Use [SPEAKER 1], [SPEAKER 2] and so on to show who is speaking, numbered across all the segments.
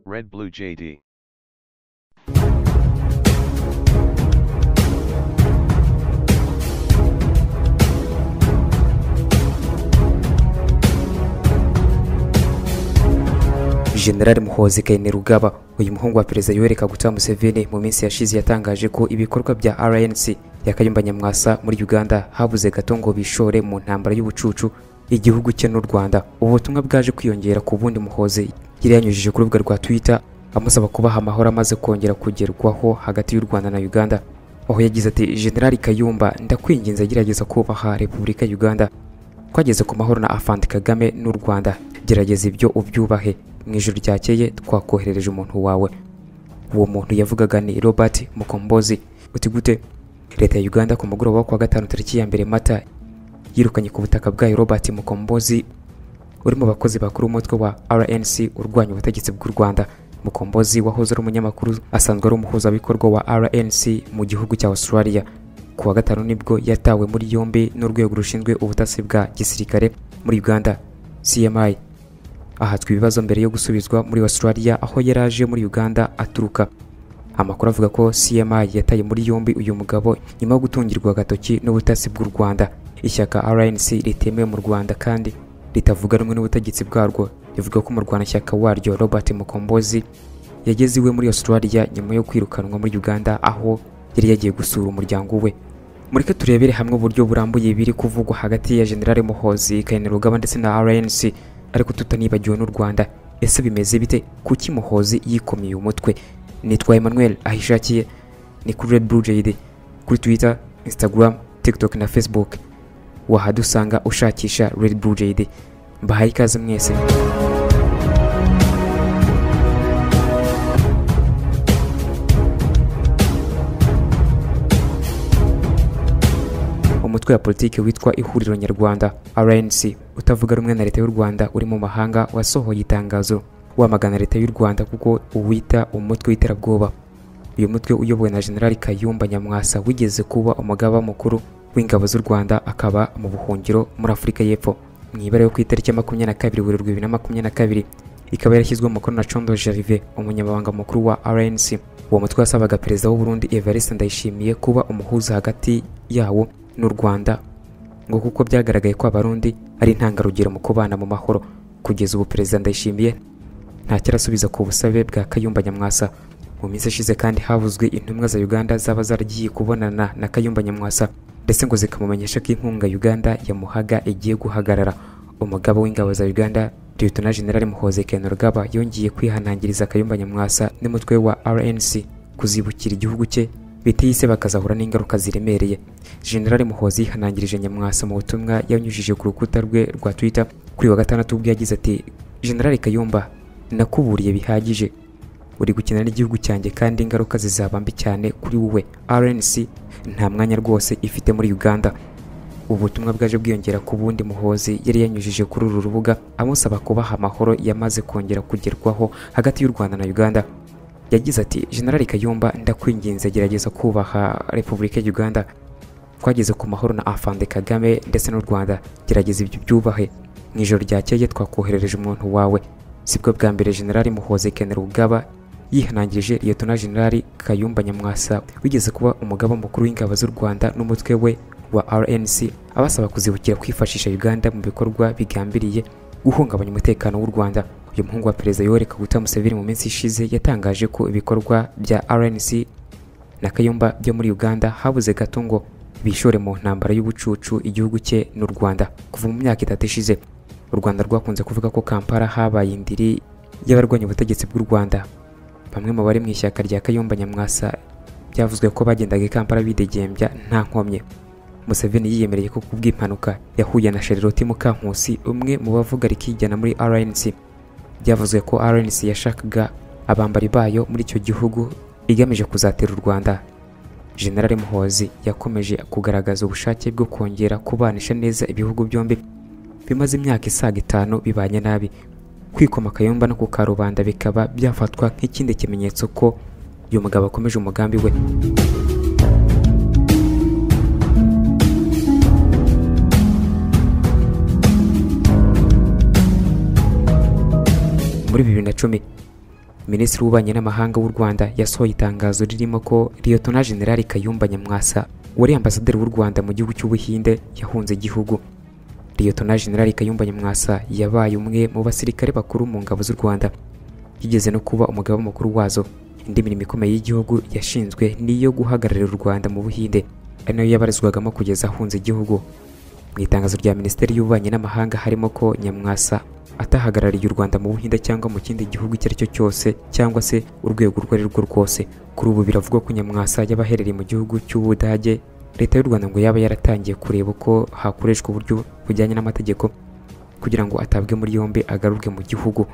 [SPEAKER 1] Red Blue JD.
[SPEAKER 2] generali muhozi kayini rugaba uyu muhungu wa perezida yoweri kaguta museveni mu minsi yashize yatangaje ko ibikorwa bya rnc ya kayumba nyamwasa muri uganda habuze gato ngo bishore mu ntambara y'ubucucu igihugu cye n'u rwanda ubu butumwa bwaje kwiyongera ku bundi muhozi yari yanyujije ku rubuga rwa twitter amusaba kubaha amahoro amaze kongera kugerwaho hagati y'u rwanda na uganda aho yagize ati generali kayumba ndakwinginze gerageza kubaha repubulika ya uganda twageze ku mahoro na afandi kagame n'u rwanda gerageza ibyo ubyubahe mu ijoro ryakeye twakoherereje umuntu wawe uwo muntu yavugaga ni robert mukombozi uti gute leta ya uganda ku mugoroba wo kuwa gatanu tariki ya mbere mata yirukanye ku butaka bwayo robert mukombozi uri mu bakozi bakuru umutwe wa rnc urwanya ubutegetsi bw'u rwanda mukombozi wahoze ari umunyamakuru asanzwe ari umuhuzabikorwa wa rnc mu gihugu cya australia kuwa gatanu nibwo yatawe muri yombi n'urwego rushinzwe ubutasi bwa gisirikare muri uganda cmi ahatswe ibibazo mbere yo gusubizwa muri australia aho yari aje muri uganda aturuka amakuru avuga ko cmi yataye muri yombi uyu mugabo nyuma yo gutungirwa agatoki n'ubutasi bw'u rwanda ishyaka rnc ritemewe mu rwanda kandi ritavuga rumwe n'ubutegetsi bwarwo rivuga ko umurwanashyaka waryo robert mukombozi yageze iwe muri australia nyuma yo kwirukanwa muri uganda aho yari yagiye gusura umuryango we mureke turebere hamwe uburyo burambuye biri kuvugwa hagati ya generale muhozi kainerugaba ndetse na rnc ariko tutanibagiwe n'u rwanda ese bimeze bite kuki muhozi yikomeye umutwe nitwa emmanuel ahishakiye ni kuri red blue jade kuri twitter instagram tiktok na facebook wahadusanga ushakisha red blue jade mbahaye ikaze mwese umutwe wa politiki witwa ihuriro nyarwanda rnc utavuga rumwe na leta y'u rwanda uri mu mahanga wasohoye itangazo wamagana leta y'u rwanda kuko uwita umutwe w'iterabwoba uyu mutwe uyobowe na generali kayumba nyamwasa wigeze kuba umugaba mukuru w'ingabo z'u rwanda akaba mu buhungiro muri afurika y'epfo mu ibara yo ku itariki ya makumyabiri na kabiri werurwe bibiri na makumyabiri na kabiri ikaba yarashyizwe mu mukono na condo jarive umunyamabanga mukuru wa rnc uwo mutwe wasabaga perezida w'uburundi evariste ndayishimiye kuba umuhuza hagati yawo n'u rwanda ngo kuko byagaragaye ko abarundi ari intangarugero mu kubana mu mahoro kugeza ubu perezida ndayishimiye ntacyo arasubiza ku busabe bwa kayumba nyamwasa mu minsi ishize kandi havuzwe intumwa za uganda zaba zaragiye kubonana na kayumba nyamwasa ndetse ngo zikamumenyesha ko inkunga uganda yamuhaga igiye guhagarara umugabo w'ingabo za uganda liyetona generali muhoze kenurugaba yongeye kwihanangiriza kayumba nyamwasa n'umutwe wa rnc kuzibukira igihugu cye bitiyise bakazahura n'ingaruka ziremereye generali muhozi yihanangirije nyamwasa mu butumwa yanyujije ku rukuta rwe rwa twitter kuri wa gatandatu ubwo yagize ati generali kayumba nakuburiye bihagije uri gukina n'igihugu cyanjye kandi ingaruka zizaba mbi cyane kuri wowe rnc nta mwanya rwose ifite muri uganda ubutumwa bwaje bwiyongera ku bundi muhozi yari yanyujije kuri uru rubuga amusaba kubaha amahoro yamaze kongera kugerwaho hagati y'u rwanda na uganda yagize ati generali kayumba ndakwinginze gerageza kubaha repubulika ya uganda twageze ku mahoro na afande kagame ndetse n'u rwanda gerageza ibyo byubahe mu ijoro ryakeye twakoherereje umuntu wawe sibwo bwa mbere generali muhoze kenera ubwaba yihanangirije liyetona generali kayumba nyamwasa wigeze kuba umugaba mukuru w'ingabo z'u rwanda n'umutwe we wa rnc abasaba kuzibukira kwifashisha uganda mu bikorwa bigambiriye guhungabanya umutekano w'u rwanda uyu muhungu wa perezida yoweri kaguta museveni mu minsi ishize yatangaje ko ibikorwa bya rnc na kayumba byo muri uganda habuze gato ngo bishore mu ntambara y'ubucucu igihugu cye n'u rwanda kuva mu myaka itatu ishize u rwanda rwakunze kuvuga ko kampala habaye indiri y'abarwanya ubutegetsi bw'u rwanda bamwe mu bari mu ishyaka rya kayumba nyamwasa byavuzwe ko bagendaga i kampala bidegembya nta nkomyi museveni yiyemereye ko kubw'impanuka yahuye na shereroti mukankusi umwe mu bavuga rikijyana muri rnc byavuzwe ko rnc yashakaga abambari bayo muri icyo gihugu igamije kuzatera u rwanda generali muhozi yakomeje kugaragaza ubushake bwo kongera kubanisha neza ibihugu byombi bimaze imyaka isaga itanu bibanye nabi kwikoma akayumba no kukarubanda bikaba byafatwa nk'ikindi kimenyetso ko uyu mugabo akomeje umugambi we muri bibiri na cumi minisitiri w'ububanyi n'amahanga w'u rwanda yasohoye itangazo ririmo ko liyotona generali kayumba nyamwasa wari ambasaderi w'u rwanda mu gihugu cy'ubuhinde yahunze igihugu liyotona generali kayumba nyamwasa yabaye umwe mu basirikare bakuru mu ngabo z'u rwanda yigeze no kuba umugaba mukuru wazo indi mirimo ikomeye y'igihugu yashinzwe niyo guhagararira u rwanda mu buhinde ari nayo yabarizwagamo kugeza ahunze igihugu mu itangazo rya minisiteri y'ububanyi n'amahanga harimo ko nyamwasa atahagarariye u rwanda mu buhinde cyangwa mu kindi gihugu icyo ari cyo cyose cyangwa se urwego urwo ari rwo rwose kuri ubu biravugwa ko nyamwasa yaba aherereye mu gihugu cy'ubudage leta y'u rwanda ngo yaba yaratangiye kureba uko hakoreshwa uburyo bujyanye n'amategeko kugira ngo atabwe muri yombi agarurwe mu gihugu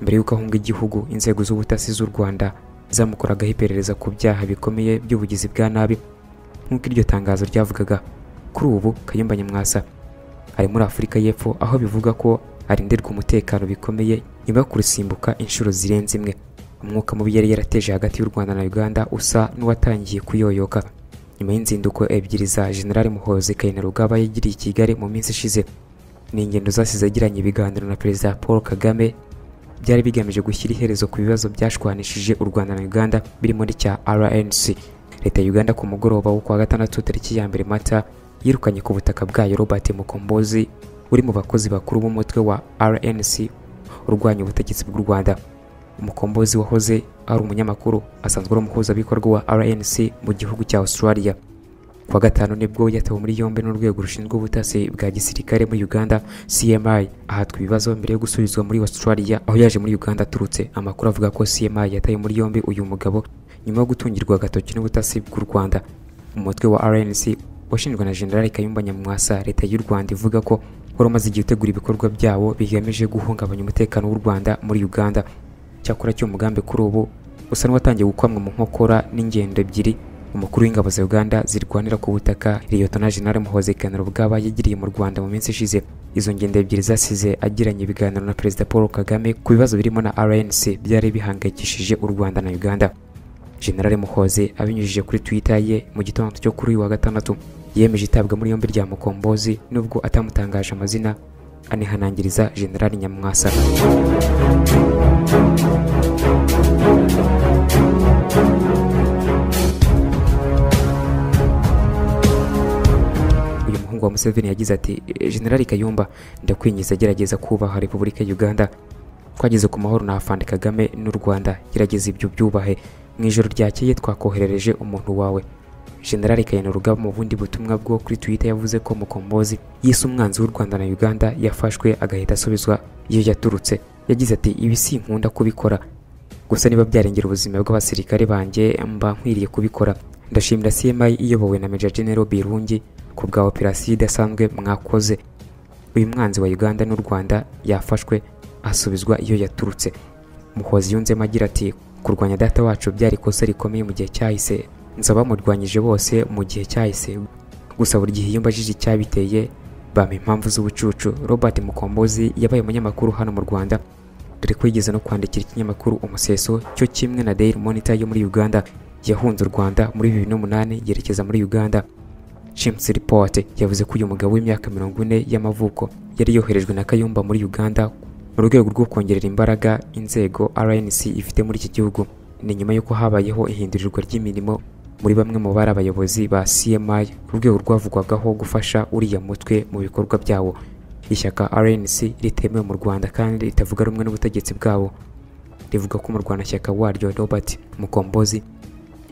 [SPEAKER 2] mbere y'uko ahunga igihugu inzego z'ubutasi z'u rwanda zamukoragaho iperereza ku byaha bikomeye by'ubugizi bwa nabi nk'uko iryo tangazo ryavugaga kuri ubu kayumba nyamwasa ari muri afurika y'epfo aho bivuga ko arindirwa umutekano bikomeye nyuma yo kurusimbuka inshuro zirenze imwe umwuka mubi yari yarateje hagati y'u rwanda na uganda usa n'uwatangiye kuyoyoka nyuma y'inzinduko ebyiri za generali muhozi kainerugaba yagiriye i kigali mu minsi ishize ni ingendo zasize agiranye ibiganiro na perezida paul kagame byari bigamije gushyira iherezo ku bibazo byashwanishije u rwanda na uganda birimo n'icya rnc leta ya uganda ku mugoroba wo kuwa gatandatu tariki ya mbere mata yirukanye ku butaka bwayo robert mukombozi uri mu bakozi bakuru b'umutwe wa rnc urwanya ubutegetsi bw'u rwanda umukombozi wahoze ari umunyamakuru asanzwe ari umuhuzabikorwa wa rnc mu gihugu cya australia kuwa gatanu nibwo yatawe muri yombi n'urwego rushinzwe ubutasi bwa gisirikare muri uganda cmi ahatwa ibibazo mbere yo gusubizwa muri australia aho yaje muri uganda aturutse amakuru avuga ko cmi yataye muri yombi uyu mugabo nyuma yo gutungirwa agatoki n'ubutasi bw'u rwanda umutwe wa rnc washinjwe na generali kayumba nyamwasa leta y'u rwanda ivuga ko wari umaze igihe utegura ibikorwa byawo bigamije guhungabanya umutekano w'u rwanda muri uganda cyakora cy'uwo mugambi kuri ubu usa n'uwatangiye gukwamwa mu nkokora n'ingendo ebyiri umukuru w'ingabo za uganda zirwanira ku butaka liyotona generali muhozi kainerugaba yagiriye mu rwanda mu minsi ishize izo ngendo ebyiri zasize agiranye ibiganiro na perezida paul kagame ku bibazo birimo na rnc byari bihangayikishije u rwanda na uganda generale muhoze abinyujije kuri twitter ye mu gitondo cyo kuri uyu wa gatandatu yemeje itabwa muri yombi rya mukombozi nubwo atamutangaje amazina anihanangiriza generali nyamwasa uyu muhungu wa museveni yagize ati generali kayumba ndakwinjiza agerageza kubaha repubulika ya uganda twageze ku mahoro na afande kagame n'u rwanda gerageza ibyo byubahe mu ijoro ryakeye twakoherereje umuntu wawe generali kayenurugaba mu bundi butumwa bwo kuri twitter yavuze ko mukombozi yise umwanzi w'u rwanda na uganda yafashwe agahita asubizwa iyo yaturutse yagize ati ibi si nkunda kubikora gusa niba byarengera ubuzima bw'abasirikare banjye mba nkwiriye kubikora ndashimira cmi iyobowe na meja general birungi ku bwa operasiyo idasanzwe mwakoze uyu mwanzi wa uganda n'u rwanda yafashwe asubizwa iyo yaturutse muhozi yunzemo agira ati kurwanya data wacu byari ikosa rikomeye mu gihe cyahise nza bamurwanyije bose mu gihe cyahise gusa buri gihe iyo mbajije icyabiteye bampa impamvu z'ubucucu robert mukombozi yabaye umunyamakuru hano mu rwanda dore ko yigeze no kwandikira ikinyamakuru umuseso cyo kimwe na daily monitor yo muri uganda yahunze u rwanda muri bibiri n'umunani yerekeza muri uganda James Report yavuze ko uyu mugabo w'imyaka mirongo ine y'amavuko yari yoherejwe na kayumba muri uganda mu rwego rwo kongerera imbaraga inzego rnc ifite muri iki gihugu ni nyuma y'uko habayeho ihindurirwa ry'imirimo muri bamwe mu bari abayobozi ba cmi urwego rwavugwagaho gufasha uriya mutwe mu bikorwa byawo ishyaka rnc ritemewe mu rwanda kandi ritavuga rumwe n'ubutegetsi bwabo rivuga ko umurwanashyaka waryo robert mukombozi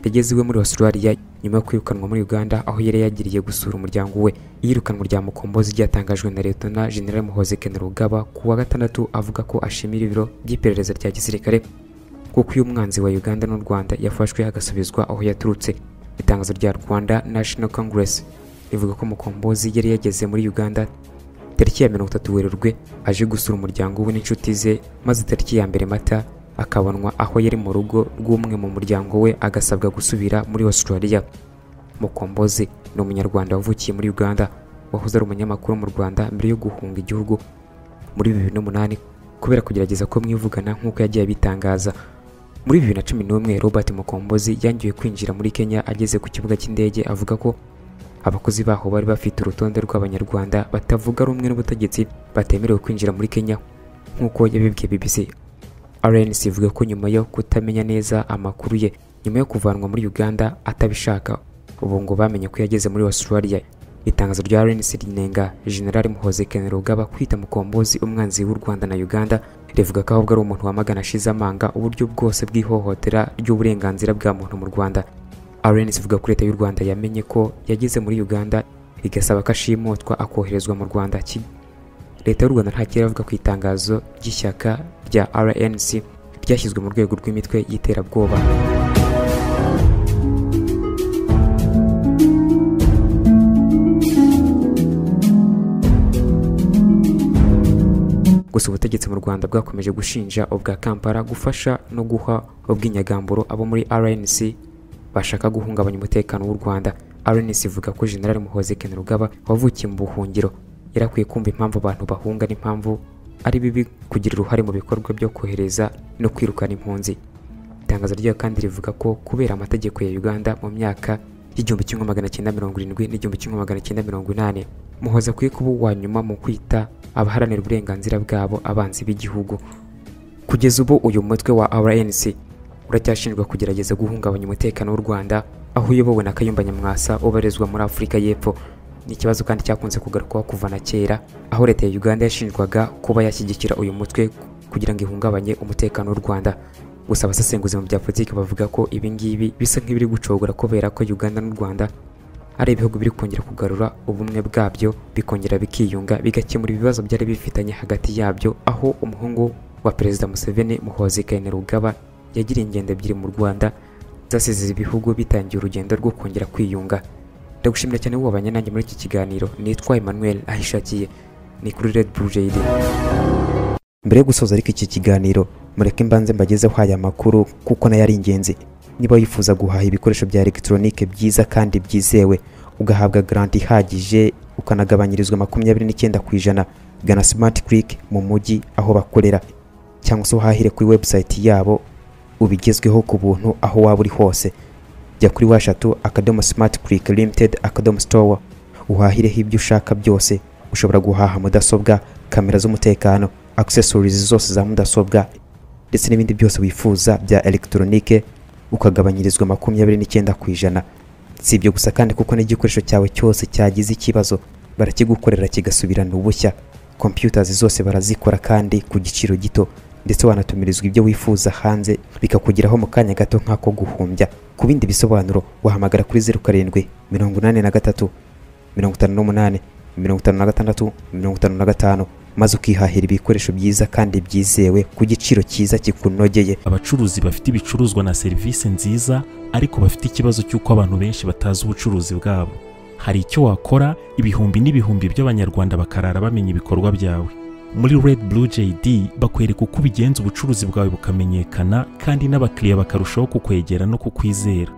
[SPEAKER 2] yageze iwe muri australia nyuma yo kwirukanwa muri uganda aho yari yagiriye gusura umuryango we iyirukanwa rya mukombozi ryatangajwe na leta general muhoze kenerugaba ku wa gatandatu avuga ko ashimira ibiro by'iperereza rya gisirikare kuko uyu mwanzi wa uganda n'u rwanda yafashwe agasubizwa aho yaturutse itangazo rya rwanda national congress rivuga ko mukombozi yari yageze muri uganda tariki ya mirongo itatu werurwe aje gusura umuryango we n'inshuti ze maze tariki ya mbere mata akabonwa aho yari mu rugo rw'umwe mu muryango we agasabwa gusubira muri australia mukombozi ni umunyarwanda wavukiye muri uganda wahoze ari umunyamakuru mu rwanda mbere yo guhunga igihugu muri bibiri n'umunani kubera kugerageza ko mwivugana nk'uko yagiye abitangaza muri bibiri na cumi n'umwe robert mukombozi yangiwe kwinjira muri kenya ageze ku kibuga cy'indege avuga ko abakozi baho bari bafite urutonde rw'abanyarwanda batavuga rumwe n'ubutegetsi batemerewe kwinjira muri kenya nk'uko yabibwiye bbc RNC ivuga ko nyuma yo kutamenya neza amakuru ye nyuma yo kuvanwa muri Uganda atabishaka ubu ngo bamenye ko yageze muri Australia itangazo rya RNC rinenga General Muhozi Kainerugaba kwita mukombozi umwanzi w'u Rwanda na Uganda rivuga ko ahubwo ari umuntu wamagana ashize amanga uburyo bwose bw'ihohotera ry'uburenganzira bwa muntu mu Rwanda RNC ivuga ko leta y'u Rwanda yamenye ko yageze muri Uganda igasaba ko ashimutwa akoherezwa mu Rwanda ki- leta y'u Rwanda ntakiri iravuga ku itangazo ry'ishyaka rya RNC ryashyizwe mu rwego rw'imitwe y'iterabwoba gusa ubutegetsi mu Rwanda bwakomeje gushinja ubwa Kampala gufasha no guha ubw'inyagamburo abo muri RNC bashaka guhungabanya umutekano w'u Rwanda RNC ivuga ko General Muhozi Kainerugaba wavukiye mu buhungiro yarakwiye kumva impamvu abantu bahunga n'impamvu ari bibi kugira uruhare mu bikorwa byo kohereza no kwirukana impunzi itangazo ryayo kandi rivuga ko kubera amategeko ya Uganda mu myaka y'igihumbi kimwe magana cyenda mirongo irindwi n'igihumbi kimwe magana cyenda mirongo inani muhoza akwiye kuba uwa nyuma mu kwita abaharanira uburenganzira bwabo abanzi b'igihugu kugeza ubu uyu mutwe wa RNC uracyashinjwa kugerageza guhungabanya umutekano w'u Rwanda aho uyobowe na Kayumba Nyamwasa ubarizwa muri Afurika y'Epfo ni ikibazo kandi cyakunze kugarukwaho kuva na kera aho leta ya Uganda yashinjwaga kuba yashyigikira uyu mutwe kugira ngo ihungabanye umutekano w'u Rwanda gusa abasesenguzi mu bya politiki bavuga ko ibi ngibi bisa nk'ibiri gucogora kubera ko Uganda n'u Rwanda ari ibihugu biri kongera kugarura ubumwe bwabyo bikongera bikiyunga bigakemura ibibazo byari bifitanye hagati yabyo aho umuhungu wa perezida Museveni Muhozi Kainerugaba yagiriye ingendo ebyiri mu Rwanda zasize ibihugu bitangiye urugendo rwo kongera kwiyunga ndagushimira cyane wabanye nanjye muri iki kiganiro nitwa Emmanuel Ahishakiye ni kuri Red Blue JD mbere yo gusoza ariko iki kiganiro mureke mbanze mbagezeho aya makuru kuko nayo ari ingenzi niba wifuza guhaha ibikoresho bya elegitoronike byiza kandi byizewe ugahabwa garanti ihagije ukanagabanyirizwa makumyabiri n'icyenda ku ijana gana smart click mu mujyi aho bakorera cyangwa se uhahire kuri website yabo ubigezweho ku buntu aho waba uri hose jya kuri washatu akadomo smart click limited akadomo store uhahireho ibyo ushaka byose ushobora guhaha mudasobwa kamera z'umutekano accessories zose za mudasobwa ndetse n'ibindi byose wifuza bya elegitoronike ukagabanyirizwa makumyabiri n'icyenda ku ijana si ibyo gusa kandi kuko n'igikoresho cyawe cyose cyagize ikibazo barakigukorera kigasubirana ubushya computers zose barazikora kandi ku giciro gito ndetse wanatumirizwa ibyo wifuza hanze bikakugeraho mu kanya gato nk'ako guhumbya ku bindi bisobanuro wahamagara kuri zeru karindwi mirongo inani na gatatu mirongo itanu n'umunani mirongo itanu na gatandatu mirongo itanu na gatanu maze ukihahira ibikoresho byiza kandi byizewe ku giciro cyiza kikunogeye
[SPEAKER 1] abacuruzi bafite ibicuruzwa na serivisi nziza ariko bafite ikibazo cy'uko abantu benshi batazi ubucuruzi bwabo hari icyo wakora ibihumbi n'ibihumbi by'abanyarwanda bakarara bamenya ibikorwa byawe muri red blue jd bakwereka uko ubigenza ubucuruzi bwawe bukamenyekana kandi n'abakiriya bakarushaho kukwegera no kukwizera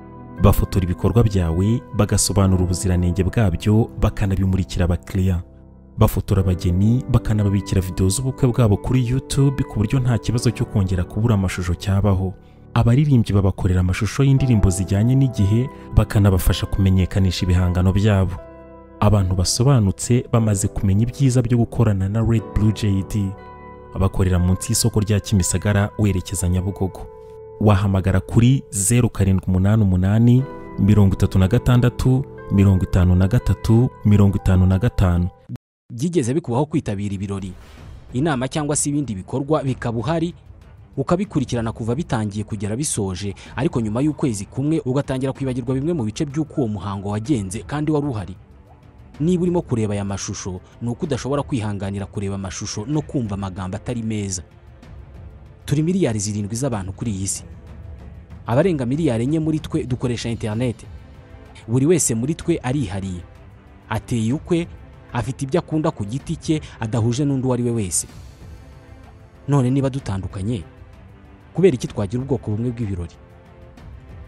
[SPEAKER 1] bafotora ibikorwa byawe bagasobanura ubuziranenge bwabyo bakanabimurikira abakiriya bafotora abageni bakanababikira videwo z'ubukwe bwabo kuri YouTube ku buryo nta kibazo cyo kongera kubura amashusho cyabaho abaririmbyi babakorera amashusho y'indirimbo zijyanye n'igihe bakanabafasha kumenyekanisha ibihangano byabo abantu basobanutse bamaze kumenya ibyiza byo gukorana na Red Blue JD bakorera munsi y'isoko rya Kimisagara werekeza Nyabugogo wahamagara kuri 0788 36 53 53
[SPEAKER 3] byigeze bikubaho kwitabira ibirori inama cyangwa se ibindi bikorwa bikaba uhari ukabikurikirana kuva bitangiye kugera bisoje ariko nyuma y'ukwezi kumwe ugatangira kwibagirwa bimwe mu bice by'uko uwo muhango wagenze kandi wari uhari niba urimo kureba aya mashusho ni uko udashobora kwihanganira kureba amashusho no kumva amagambo atari meza turi miliyari zirindwi z'abantu kuri iyi si abarenga miliyari enye muri twe dukoresha interineti buri wese muri twe arihariye ateye ukwe afite ibyo akunda ku giti cye adahuje n'undi uwo ari we wese none niba dutandukanye kubera iki twagira ubwoko bumwe bw'ibirori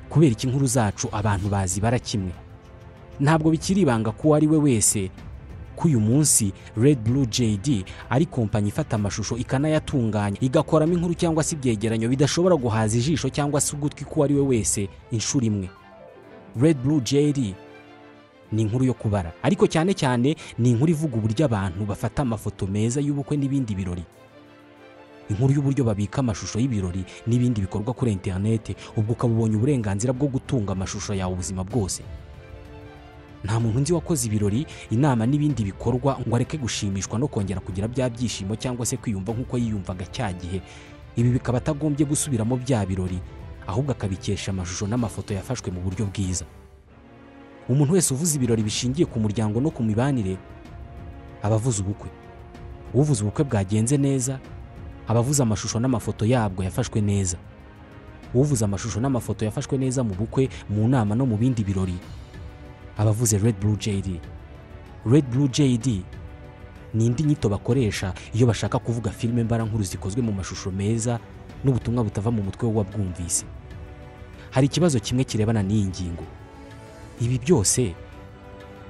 [SPEAKER 3] kubera iki inkuru zacu abantu bazibara kimwe ntabwo bikiri ibanga ko uwo ari we wese ko uyu munsi Red Blue JD ari kompanyi ifata amashusho ikanayatunganya igakoramo inkuru cyangwa se ibyegeranyo bidashobora guhaza ijisho cyangwa se ugutwi k'uwo ari we wese inshuro imwe Red Blue JD ni inkuru yo kubara ariko cyane cyane ni inkuru ivuga uburyo abantu bafata amafoto meza y'ubukwe n'ibindi birori inkuru y'uburyo babika amashusho y'ibirori n'ibindi bikorwa kuri interineti ubwo ukaba ubonye uburenganzira bwo gutunga amashusho yawe ubuzima bwose nta muntu nzi wakoze ibirori inama n'ibindi bikorwa ngo areke gushimishwa no kongera kugira bya byishimo cyangwa se kwiyumva nk'uko yiyumvaga cya gihe ibi bikaba atagombye gusubiramo bya birori ahubwo akabikesha amashusho n'amafoto yafashwe mu buryo bwiza umuntu wese uvuze ibirori bishingiye ku muryango no ku mibanire aba avuze ubukwe uvuze ubukwe bwagenze neza aba avuze amashusho n'amafoto yabwo yafashwe neza uvuze amashusho n'amafoto yafashwe neza mu bukwe mu nama no mu bindi birori aba avuze red blue jd red blue jd ni indi nyito bakoresha iyo bashaka kuvuga filime mbarankuru zikozwe mu mashusho meza n'ubutumwa butava mu mutwe w'uwabwumvise hari ikibazo kimwe kirebana n'iyi ngingo ibi byose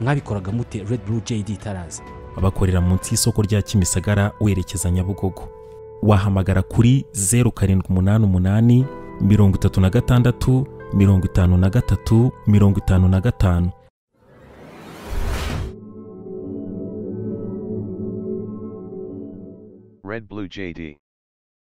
[SPEAKER 3] mwabikoraga mute red blue jd tarazi
[SPEAKER 1] bakorera munsi y'isoko rya kimisagara werekeza nyabugogo wahamagara kuri zeru karindwi umunani umunani mirongo itatu na gatandatu mirongo itanu na gatatu mirongo itanu na gatanu
[SPEAKER 4] Red Blue JD.